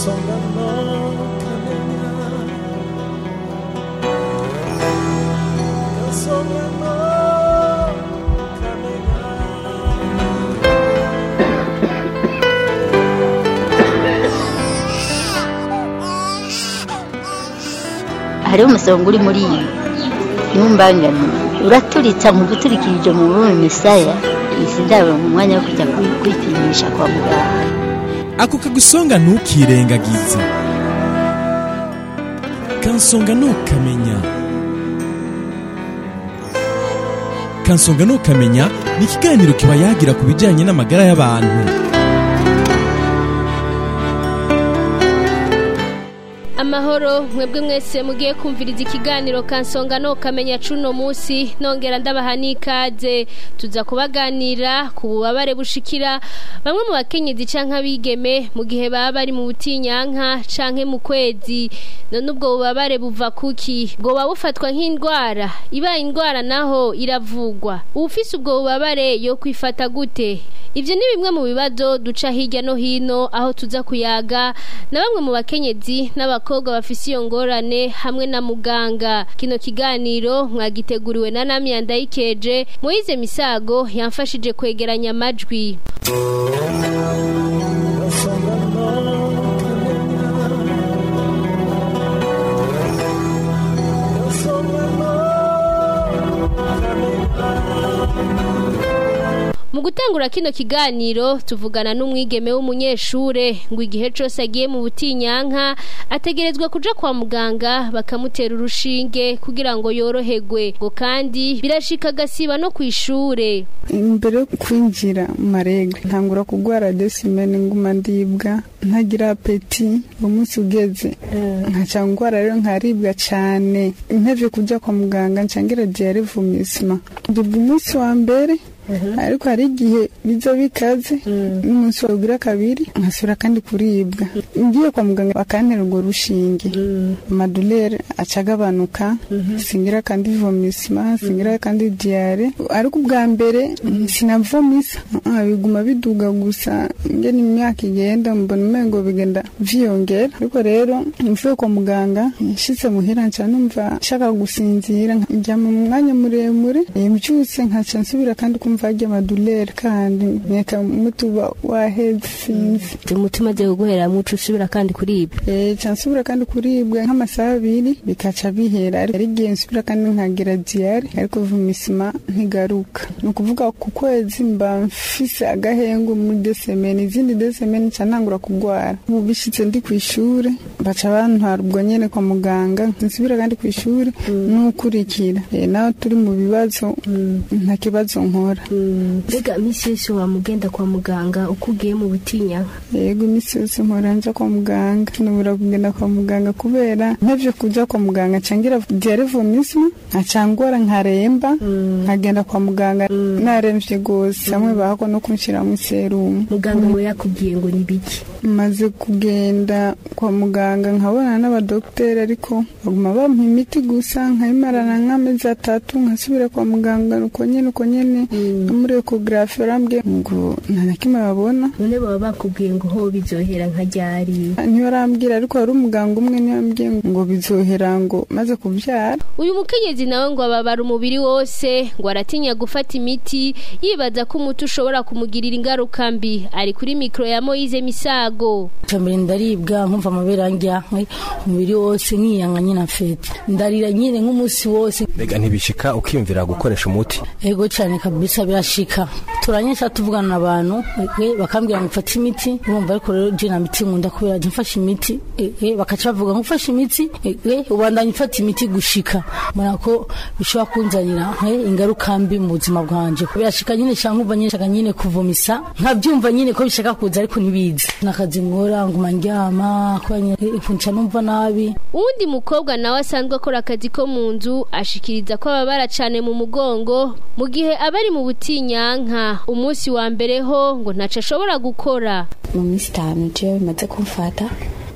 hariho umusonga uri muri iyi ntumbangane uraturitsa mu guturikirije mu bume misaya izi ndabo mu mwanya wo kujya kwi- kwipimisha kwa muganga ako kagusonga ntukirengagize kansonga ntukamenya kansonga ntukamenya ni ikiganiro kiba yagira ku bijyanye n'amagara y'abantu amahoro mwebwe mwese mugiye kumviriza ikiganiro kansonga no kamenya cuno munsi nongera ndabaha n'ikaze tuza kubaganira ku bubabare bushikira bamwe mu bakenyezi canke abigeme mu gihe baba bari mu butinyanka canke mu kwezi none ubwo bubabare buva kuki bwoba bufatwa nk'indwara ibaye indwara naho iravugwa uwufise ubwo bubabare yo kwifata gute Ivyo ni bimwe mu bibazo duca hirya no hino aho tuza kuyaga na bamwe mu bakenyezi n'abakobwa bafise iyo ngorane hamwe na muganga. Kino kiganiro mwagiteguriwe na Namya Ndayikeje, Moize Misago yamfashije kwegeranya amajwi. Mu gutangura kino kiganiro tuvugana n'umwigeme w'umunyeshure ngo igihe cose agiye mu butinyanka ategerezwa kuja kwa muganga bakamutera urushinge kugira ngo yoroherwe ngo kandi birashika agasiba no kw'ishure imbere yo kwinjira mu marega ntangura kurwara desimene nguma ndibwa ntagira apeti umunsi ugeze nkaca ngwara rero nkaribwa cane ntevye kuja kwa muganga ncangira diyare vumisima ndibwa umunsi wa mbere ariko hari igihe biza bikaze n'umunsi wagira kabiri nkasubira kandi kuribwa ngiye kwa muganga bakantera urwo rushinge amadolere aca agabanuka singira kandi vomisima singira kandi diyare ariko ubwa mbere sinavomisa Ah, biguma biduga gusa ngene imyaka igenda mbona umengo bigenda vyiyongera ariko rero mvuye kwa muganga nshitse muhira nca numva nshaka gusinzira njyama mu mwanya muremure eh, mvyutse nkaca nsubira kandi kumva harya amadolere kandi nkeka mutuba waheze sinzi umutima agiye guhera muco usubira kandi kuribwa Eh, ca nsubira kandi kuribwa nk'amasaha abiri bikaca bihera ari igihe nsubira kandi nkagira diyare ariko vumisima ntigaruka ni ukuvuga ku kwezi mba mfise agahengo muri desemeni izindi desemeni nca ntangura kugwara ubu bishitse ndi ku ishure baca bantwara ubwo nyene kwa muganga nsubira kandi ku ishure n'ukurikira Eh, naho turi mu bibazo nta kibazo nkora mbega iminsi yose wamugenda kwa muganga uko ugiye mu butinyanka yego iminsi yose mpora nja kwa muganga nubura kugenda kwa muganga kubera ntevye kuja kwa muganga cangira diyare vomisma nkacangora nkaremba nkagenda kwa muganga naremvye gose hamwe bahako no kunshiramwo iserumu muganga we yakubwiye ngo ni biki maze kugenda kwa muganga nkabona n'abadogiteri ariko baguma bampa imiti gusa nkayimarana nk'amezi atatu nkasubira kwa muganga uko nyene uko nyene no muri ekogarafi barambwiye ngo nta na kimwe babona none baba bakubwiye ngo ho bizohera nka ryari ntibarambwira ariko hari umuganga umwe niwe yambwiye ngo bizohera ngo maze kubyara uyu mukenyezi nawe ngo ababara umubiri wose ngo aratinya gufata imiti yibaza ko umuti ushobora kumugirira ingaruka mbi ari kuri mikoro ya moyize misago mbere ndaribwa nkumva amabere andya umubiri wose nkiyanga nyine afite ndarira nyine nk'umunsi wose mbega ntibishika ukiyumvira gukoresha umuti ego cyane kabisa birashika turanyesha tuvugana n'abantu eh, bakambwira ngo mfate imiti urumva ariko rero je na miti nkunda kubera je mfashe imiti eh, eh, bakaca bavuga ngo mfashe imiti eh, eh, ubandanya ufata imiti gushika mbona ko bishobora kunzanira eh, ingaruka mbi mu buzima bwanje birashika nyine shaka nkumva nyine shaka nyine kuvomisa nkabyumva nyine ko bishaka kuza ariko ntibizi nakazi nkora nguma ndyama kubera nyine eh, nca numva nabi uwundi mukobwa nawe asanzwe akora akazi ko mu nzu ashikiriza ko ababara cane mu mugongo mu gihe aba ari mu butinyanka umunsi wa mbere ho ngo ntaco ashobora gukora mu minsi itanu jewe bimaze kumfata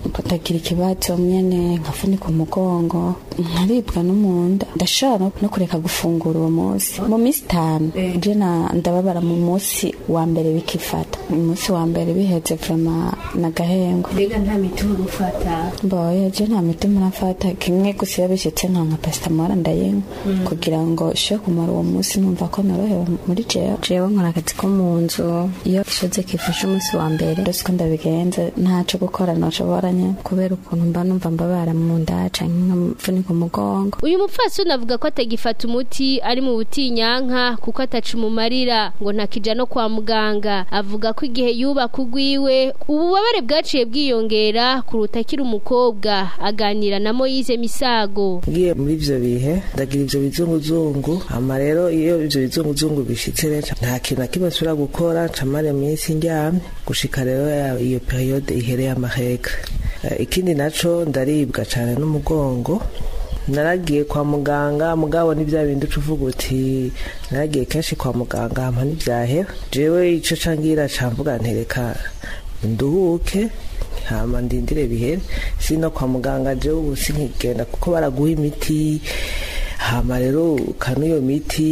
ndagira ikibazo nyene nkafunika umugongo nkaribwa no mu nda ndashobora no kureka gufungura uwo munsi mu minsi itanu je na- ndababara mu munsi wa mbere bikifata umunsi wa mbere biheze vrema nagahengwa mbega nta miti uri gufata mboye je nta miti murafata kimwe gusa iyo bishitse nka nka pasitamora ndayinywa kugira ngo ishe kumara uwo munsi numva ko norohewe muri jewe jewe nkora akazi ko mu nzu iyo ishoze kifashe umunsi wa mbere ndose ko ndabigenza ntaco gukora noshobora nyene kubera ukuntu mba numva mbabara mu nda canke nkamvunika umugongo uyu mupfasoni avuga ko atagifata umuti ari mu butinyanka kuko ataca umumarira ngo ntakija no kwa muganga avuga ko igihe yubaka ugwiwe ububabare bwaciye bwiyongera kuruta akiri umukobwa aganira na moyize misago ngiye muri ivyo bihe ndagira ivyo bizunguzungu hama rero iyo ivyo bizunguzungu bishitse rero nta kintu na kimwe nsubira gukora ncamara iminsi ndyamye gushika rero ya- iyo periyode ihereye amahega Eh, ikindi naco ndaribwa cane n'umugongo naragiye kwa muganga mugabo ni bya bindi uca uvuga uti naragiye kenshi kwa muganga hama ntibyahera jewe ico cangira camvuga ntereka nduhuke hama ndindire bihere si no kwa muganga jewe ubu sinkigenda kuko baraguha imiti hama rero ukanywa iyo miti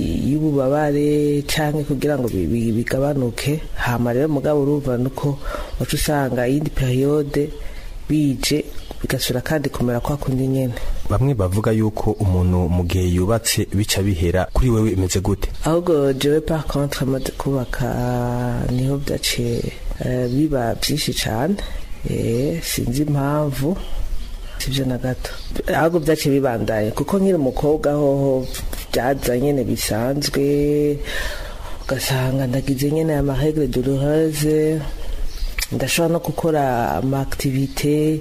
y'ububabare canke kugira ngo bi- bi- bigabanuke hama rero mugabo urumva nuko waca usanga iyindi periyode bije bigasubira kandi kumera kwa kundi nyene bamwe bavuga yuko umuntu mu gihe yubatse bica bihera kuri wewe imeze gute ahubwo jewe par contre amaze kubaka niho byaciye eh, biba byinshi cyane eh, sinzi impamvu sibyo na gato ahubwo byaciye bibandaye kuko nkiri umukobwa hoho byaza nyene bisanzwe ugasanga ndagize nyene amaregre douloureuse ndashobora no gukora amaaktivite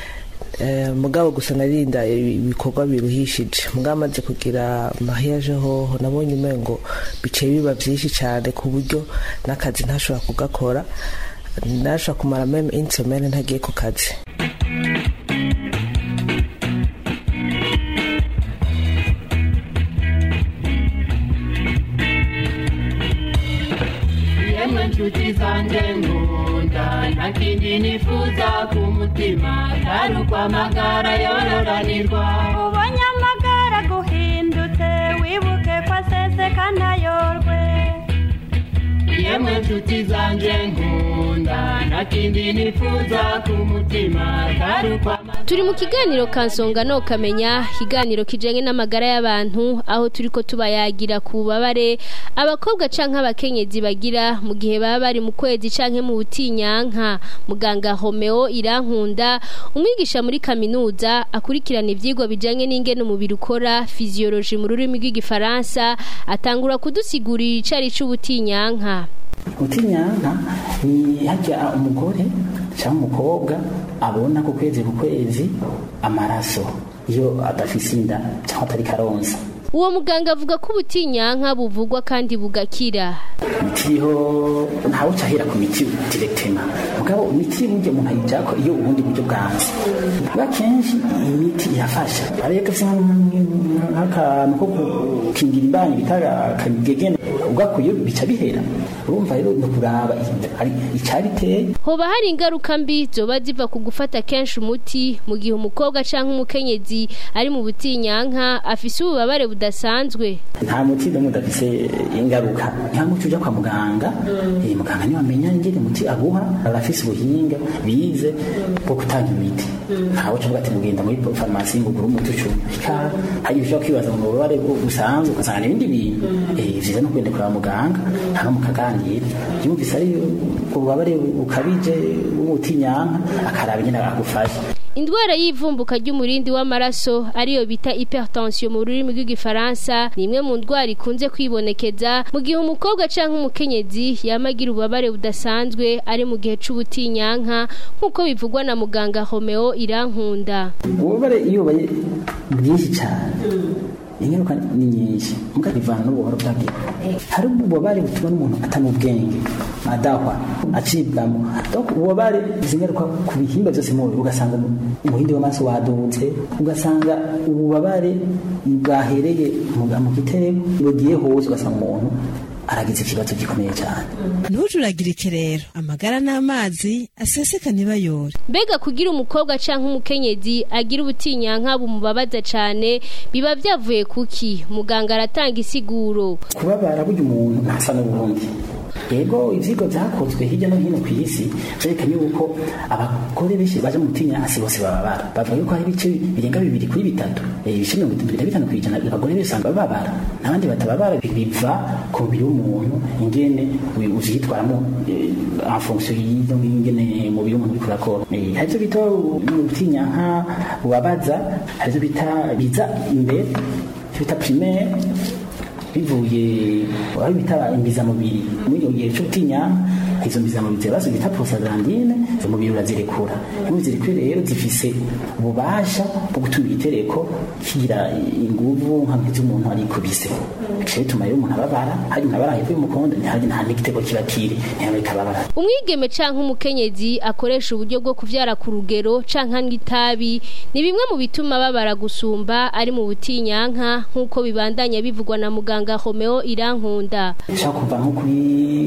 Eh, mugabo gusa narinda ibikorwa biruhishije mugabo amaze kugira mahiyaje hoho nabonye umengo biciye biba byinshi cyane ku buryo n'akazi ntashobora kugakora ntashobora kumara meme insomene ntagiye ku kazi yemwe nshuti zanjye nkunda nta kindi nifuza ku mutima atari ukwamagara yororanirwa ubonye amagara guhindutse wibuke ko aseseka ntayorwe yemwe nshuti zanjye nkunda nta kindi nifuza ku mutima atari ukwamagara turi mu kiganiro kansonga no kamenya ikiganiro kijanye n'amagara y'abantu aho turiko tubayagira ku bubabare abakobwa canke abakenyezi bagira mu gihe baba bari mu kwezi canke mu butinyanka muganga Homeo Irankunda umwigisha muri kaminuza akurikirana ivyigwa bijanye n'ingene umubiri ukora physiologie mu rurimi rw'igifaransa atangura kudusigurira icari c'ubutinyanka utinyanka ni hajya umugore cyangwa umukobwa abona ku kwezi ku kwezi amaraso iyo adafise inda cyangwa atari karonsa uwo muganga avuga ko ubutinyanka buvugwa kandi bugakira imiti iriho ntawe ucahera ku miti direktema mugabo imiti burya umuntu ayijako iyo ubundi buryo bwanze bwa kenshi imiti irafasha ariyo gafise nk'akantu ko gukingira imbanyi bita akagegene ugakuye bica bihera urumva rero ni ukuraba icabiteye hoba hari ingaruka mbi zoba ziva ku gufata kenshi umuti mu gihe umukobwa canke umukenyezi ari mu butinyanka afise ububabare budasanzwe nta muti n'umwe udafise ingaruka nta muti uja kwa muganga eh, muganga niwe amenya ingene umuti aguha arafise ubuhinga bize bwo gutanga imiti ntawe uca ati mugenda muri farumasi ngo ugure umuti ucumi ika hari ushobora kwibaza ngo ububabare busanzwe ugasanga n'ibindi bintu eh, vyiza no kugenda kwa muganga hama mukaganira yumvise ari ububabare bukabije bw'umutinyanka akaraba ingene agufasha indwara y'ivumbuka ry'umurindi w'amaraso ariyo bita hypertension mu rurimi rw'igifaransa ni imwe mu ndwara ikunze kwibonekeza mu gihe umukobwa canke umukenyezi yamagira ububabare budasanzwe ari mu gihe c'ubutinyanka nk'uko bivugwa na muganga Homeo Irankunda ububabare iyo bubaye bwinshi cyane ingaruka ni nyinshi muga bivana n'ubuhoro bwabyo hari ububabare butuma n'umuntu atana ubwenge adahwa acibwamo donc ububabare izi ngaruka ku bihimba byose mu mubiri ugasanga umuhindi w'amaraso wadutse ugasanga ububabare bwahereye mu gitereko bugiye hose ugasanga umuntu aragize ikibazo gikomeye cyane ntujuragirike rero amagara n'amazi aseseka ntibayore mbega kugira umukobwa canke umukenyezi agira ubutinyanka bumubabaza cane biba vyavuye kuki muganga aratanga isiguro kubabara burya umuntu ntasa n'ubundi yego ivyigwa vyakozwe hirya no hino ku isi vyerekanye yuko abagore benshi baje mu butinyanka bose bababara bavuga yuko hari ibice birenga bibiri kuri bitatu eh, ibice mirongo itatu na bitanu kw'ijana abagore benshi usanga bababara n'abandi batababara biva ku mubiri w'umuntu ingene wi- uvyitwaramo eh, en fonction y'izo ingene umubiri w'umuntu uriko urakora Eh, hari ivyo bita ubutinyanka bubabaza hari ivyo bita biza imbere ivyo bita primaire bivuye aho bita imbizamubiri muri iyo gihe cyo gutinya izo mbizamubiri zirabazo bita prostaglandine izo mubiri urazirekura iyo zirekuye rero zifise ububasha bwo gutuma igitereko kigira inguvu nka nk'iz'umuntu arikubise bica bituma rero umuntu ababara hari umuntu abara hepfo y'umukondo ntihari nta n'igitego kiba kiri ntihabika ababara umwigeme canke umukenyezi akoresha uburyo bwo kuvyara ku rugero canke anywa itabi ni bimwe mu bituma babara gusumba ari mu butinyanka nk'uko bibandanya bivugwa na muganga Romeo Irankunda ushaka kuva nko kuri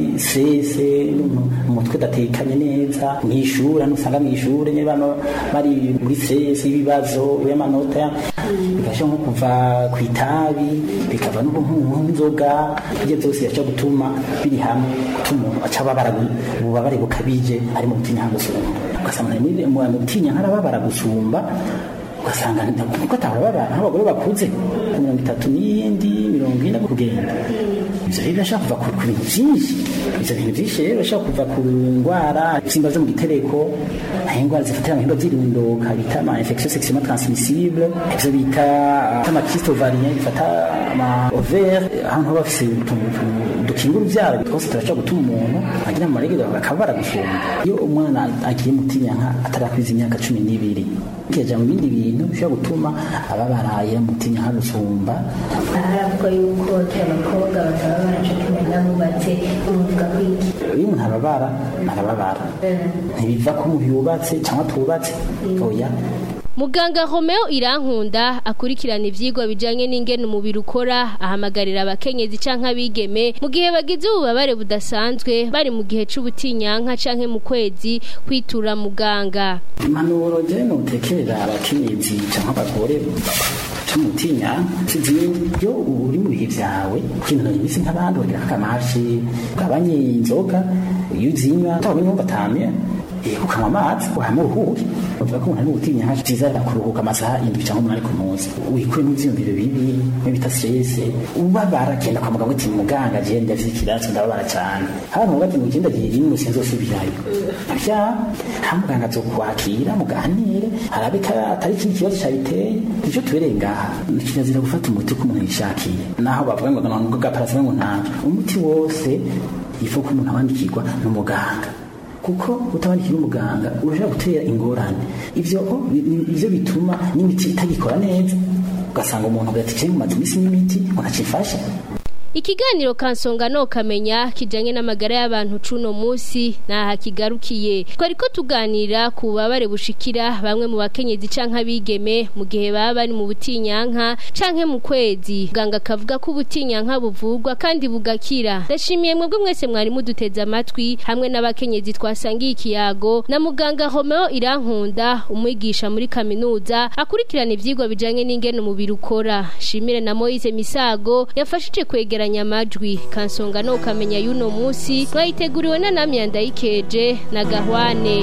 sese umutwe udatekanye neza mu ishuri hano usanga mu ishuri nyine bano bari muri sese y'ibibazo y'amanota bigashobora nko kuva ku itabi bikava no nk'inzoga ibyo byose bishobora gutuma biri hamwe gutuma umuntu aca ababara ububabare bukabije ari mu butinya gusumba ugasanga muri mu butinya nkarababara gusumba ugasanga kuko atababara nk'abagore bakuze ku mirongo itatu n'iyindi mirongo ine kugenda ibyo rero birashobora kuva ku bintu byinshi ibyo bintu byinshi rero birashobora kuva ku ndwara ibisimba zo mu gitereko hari indwara zifatira mu bihimba by'irondoka bita ama infection sexuellement transmissible ibyo bita ama kyste ovarien bifata ama ovaire ahantu haba bafise utuntu dukinga urubyaro twose turashobora gutuma umuntu agira amaregero akabara gusumba iyo umwana agiye mutinyanka atarakwiza imyaka cumi n'ibiri kija mu bindi bintu bishobora gutuma ababaraye mutinyanka gusumba haravuga yuko abakobwa batababara cyo kimwe n'abubatse umuvuga kwiki iyo umuntu ababara arababara ntibiva ko umuntu yubatse cyangwa atubatse oya Muganga Romeo Irankunda akurikirana ivyigwa bijanye n'ingene umubiri ukora ahamagarira abakenyezi canke abigeme mu gihe bagize ububabare budasanzwe bari mu gihe c'ubutinyanka canke mu kwezi kwitura muganga impanuro je notekerera abakenyezi cyangwa abagore camutinya sizindi iyo uri mu bihe vyawe ukinanura imisi nk'abandi wagira akamashi ugabanye inzoga iyo uzinywa utabonye ngo batame ukanywa amazi wahama uruhuke uvuga ko umuntu ari gutinya nka vyiza kuruhuka amasaha indwi cyangwa umunani ku munsi wikuye mu vyiyumviro bibi nko bita stress ubabara genda kwa muganga uti muganga je ndafise ikibazo ndababara cyane hano ngo ati mu kindi gihe rimwe sinzosubirayo vya nta muganga azokwakira muganire harabe ko atari ikindi kibazo cyabiteye nicyo tubereye ngaha kirazira gufata umuti ko umuntu yishakiye naho bavuga ngo ngo gaparasime ngo nta umuti wose ifu ko umuntu awandikirwa n'umuganga kuko utabandikira umuganga urashobora gutera ingorane ivyo ivyo bituma n'imiti itagikora neza ugasanga umuntu agatikiye mu mazi imisi n'imiti unacifasha Ikiganiro kansonga no kamenya kijanye n'amagara y'abantu cuno musi naha kigarukiye twariko tuganira ku babare bushikira bamwe mu bakenyezi canke abigeme mu gihe baba bari mu butinyanka canke mu kwezi ganga kavuga ko ubutinyanka buvugwa kandi bugakira ndashimiye mwebwe mwese mwari muduteze amatwi hamwe n'abakenyezi twasangiye ikiyago na muganga Romeo Irankunda umwigisha muri kaminuza akurikirana ivyigwa bijanye n'ingene umubiri ukora shimire na Moise Misago yafashije kwegera kwegeranya amajwi kansonga no ukamenya yuno musi mwayiteguriwe na namya ndayikeje na gahwane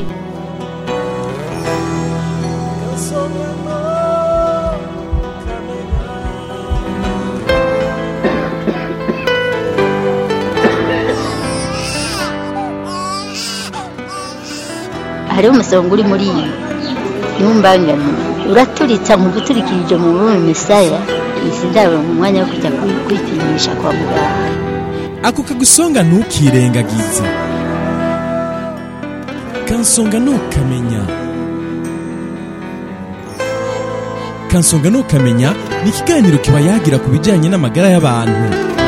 hariho umusonga uri muri iyi ntumbangane uraturitsa mu guturikirije mu bume misaya izi ndabo mu mwanya wo kujya kwipimisha kwa muganga ako kagusonga ntukirengagize kansonga ntukamenya kansonga ntukamenya ni ikiganiro kiba yagira ku bijyanye n'amagara y'abantu